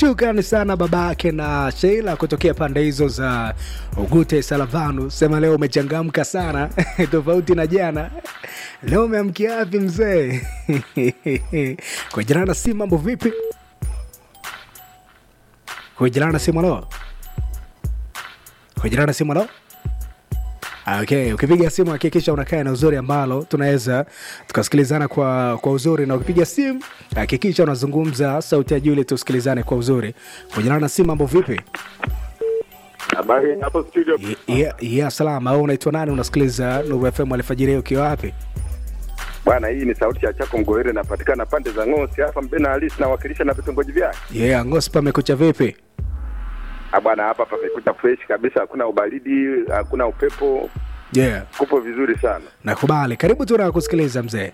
Shukrani sana babake na Sheila kutokea pande hizo za Ugute Salavanu. Sema leo umechangamka sana tofauti na jana. Leo umeamkia wapi mzee? Kwa jirani na simu, mambo vipi? Kwa jirani na simu, halo. Kwa jirani na simu, halo. Okay, ukipiga simu hakikisha unakaa na uzuri ambalo tunaweza tukasikilizana kwa, kwa uzuri, na ukipiga simu hakikisha unazungumza sauti ya juu ili tusikilizane kwa uzuri. Kujana na simu, mambo vipi? Habari hapo studio. Ya, ya, ya salama. Wewe unaitwa nani? Unasikiliza Nuru FM alfajiri ukiwa wapi? Bwana, hii ni sauti ya Chako Mgowere, napatikana pande za Ng'osi hapa Mbena halisi, nawakilisha na vitongoji vyake. Yeah, ngosi pamekucha vipi? Ah bwana, hapa pamekucha fresh kabisa, hakuna ubaridi, hakuna upepo, Yeah, kupo vizuri sana. nakubali. Karibu tu na kusikiliza mzee.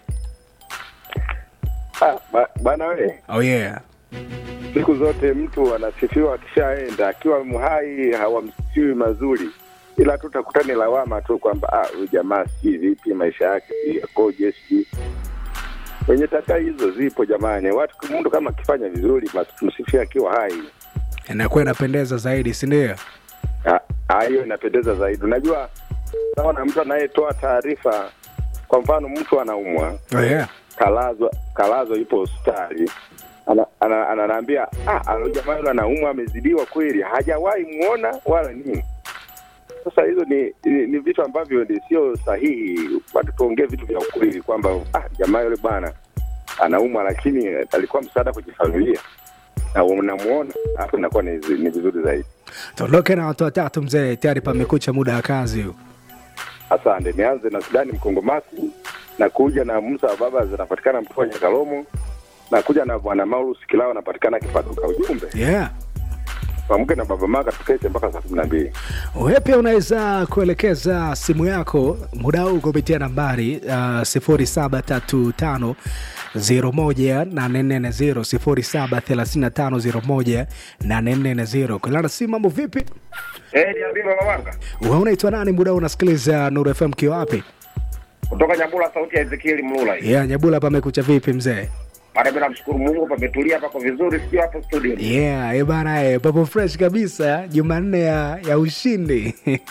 Ah, ba- bwana we, Oh yeah. siku zote mtu anasifiwa akishaenda, akiwa mhai hawamsifiwi mazuri, ila tu takutani lawama tu kwamba ah, huyu jamaa si vipi, maisha yake si yakoje, si wenye takaa hizo zipo jamani. Watu mtu kama akifanya vizuri, basi tumsifie akiwa hai. Inakuwa inapendeza zaidi, si ndio? Ah, ah, hiyo inapendeza zaidi. Unajua, naona mtu anayetoa taarifa, kwa mfano mtu anaumwa, Oh yeah. kalazwa kalazwa, yupo hospitali, ana- ana- ananiambia ah, alo jamaa yule anaumwa, amezidiwa kweli, hajawahi muona wala nini. Sasa hizo ni, ni, ni vitu ambavyo ni sio sahihi. Watu tuongee vitu vya ukweli kwamba ah, jamaa yule bwana anaumwa, lakini alikuwa msaada kwenye familia na unamuona, hapo inakuwa ni ni vizuri zaidi. Tuondoke na watu watatu mzee, tayari pamekucha muda wa kazi huu. Asante, nianze na Sudani Mkongomasi na kuja na Musa wa baba zinapatikana Mtwa Nyakalomo na kuja na bwana Maurus Kilao anapatikana Kipaduka. Ujumbe Yeah. pamoja na baba Maka tukeshe mpaka saa kumi na mbili. Wewe pia unaweza kuelekeza simu yako muda huu kupitia nambari uh, 0735 01840 0735 kulana simu. Mambo vipi? Eh, niambie baba Wanga. Wewe unaitwa nani? Muda huu unasikiliza Nuru FM kiwa wapi? Kutoka Nyambula sauti ya Ezekiel Mlula hii. Yeah, Nyabula pamekucha vipi mzee? Bado mimi namshukuru Mungu pametulia pako vizuri sio hapo studio. Yeah, eh bana eh, papo fresh kabisa Jumanne ya, ya ushindi.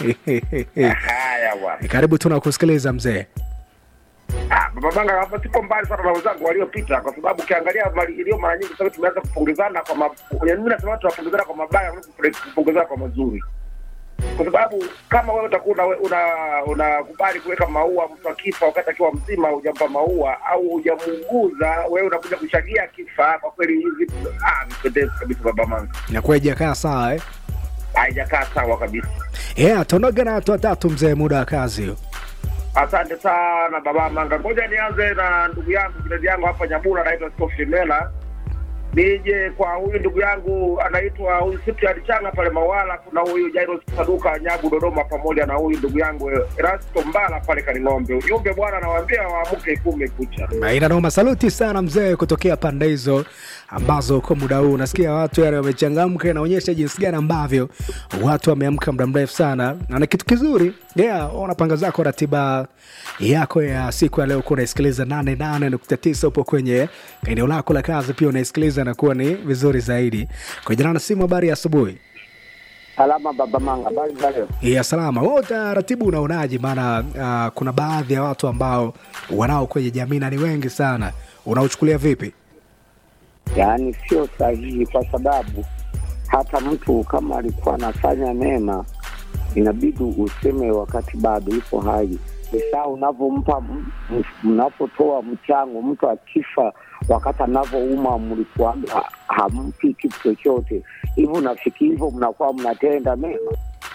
Haya bwana. Karibu tuna kusikiliza mzee. Ah, baba Wanga hapa sipo mbali sana na wenzangu waliopita kwa sababu ukiangalia mali iliyo mara nyingi sasa tumeanza kupongezana kwa ma... mimi nasema tunapongezana kwa mabaya kuliko kupongezana kwa mazuri. Kwa sababu kama wewe utakuwa una una- unakubali kuweka maua mtu akifa wakati akiwa mzima hujampa maua au hujamuuguza, wewe unakuja kushagia kifa, kwa kweli hivi ah, vipendezi kabisa baba Manga. Inakuwa ijakaa sawa eh? Haijakaa sawa kabisa. Yeah, tuondoke na watu watatu mzee, muda wa kazi hiyo. Asante sana baba Manga. Ngoja nianze na ndugu yangu kizazi yangu hapa Nyabura, anaitwa Skofi Mela. Nije kwa huyu ndugu yangu anaitwa huyu Cyprian Changa pale Mawala, kuna huyu Jairus Saduka Nyabu Dodoma, pamoja na huyu ndugu yangu Erasto Mbala pale Kaning'ombe. Ujumbe bwana, nawaambia waamke kume kucha. Na ina noma, saluti sana mzee kutokea pande hizo ambazo kwa muda huu unasikia watu yale wamechangamka, inaonyesha jinsi gani ambavyo watu wameamka muda mrefu sana, na ni kitu kizuri. Yeah, unapanga zako ratiba yako ya siku ya leo, kuwa unaisikiliza 88.9 upo kwenye eneo lako la kazi, pia unaisikiliza na kuwa ni vizuri zaidi. Kwa jina na simu, habari ya asubuhi. Salama baba Manga, habari za leo? ya salama. Wewe utaratibu unaonaje? Maana uh, kuna baadhi ya watu ambao wanao kwenye jamii na ni wengi sana, unauchukulia vipi? Yaani sio sahihi, kwa sababu hata mtu kama alikuwa anafanya mema inabidi useme wakati bado yupo hai. Ni sawa unavyompa m- m- mnapotoa mchango, mtu akifa wakati anavyouma mlikuwaga hampi kitu chochote, hivyo unafikiri hivyo mnakuwa mnatenda mema?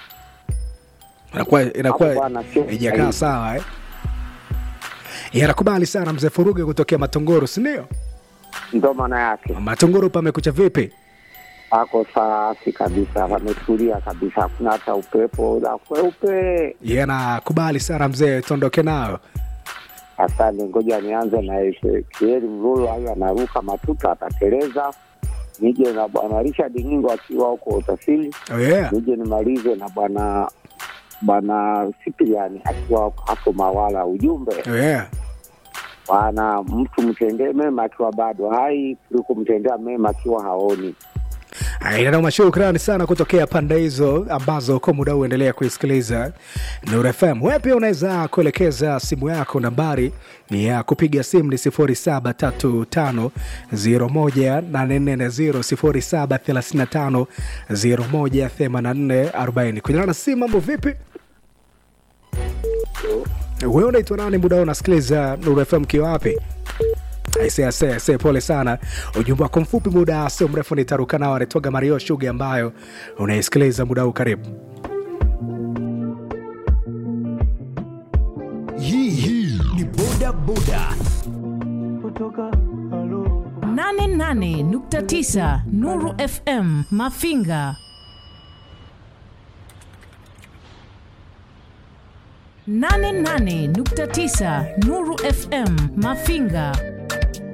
Inakuwa Hapo inakuwa bwana, sio ijakaa sahihi. sawa eh? Ya, nakubali sana mzee Furuge kutokea Matongoro, si ndio? Ndo maana yake Matongoro pamekucha vipi? ako safi kabisa, pametulia kabisa, hakuna hata upepo la kweupe. Ya, nakubali sana mzee, tuondoke nayo. Asante, ngoja nianze na Ezekieli Mlulu, hayo anaruka matuta, atateleza. Nije na bwana Richard Ningo akiwa huko Utasili, Oh, yeah. nije nimalize na bwana bwana Sipiliani akiwa hapo Mawala. Ujumbe Oh, yeah. bwana, mtu mtendee mema akiwa bado hai kuliko mtendea mema akiwa haoni. Inanoma, shukrani sana kutokea pande hizo ambazo kwa muda huu endelea kuisikiliza Nuru FM. Wewe pia unaweza kuelekeza simu yako, nambari ni ya kupiga simu ni 0735018440 0735018440. Kunyana na simu, mambo vipi? Wewe unaitwa nani? Muda huu unasikiliza Nuru FM kiwa wapi? Aise, aise, aise, pole sana. Ujumbe wako mfupi, muda sio mrefu nitaruka nao. Anaitwaga Mario Shuga ambayo unaisikiliza muda huu. Karibu. Hii hii ni boda boda. 88.9 Nuru FM Mafinga. 88.9 Nuru FM Mafinga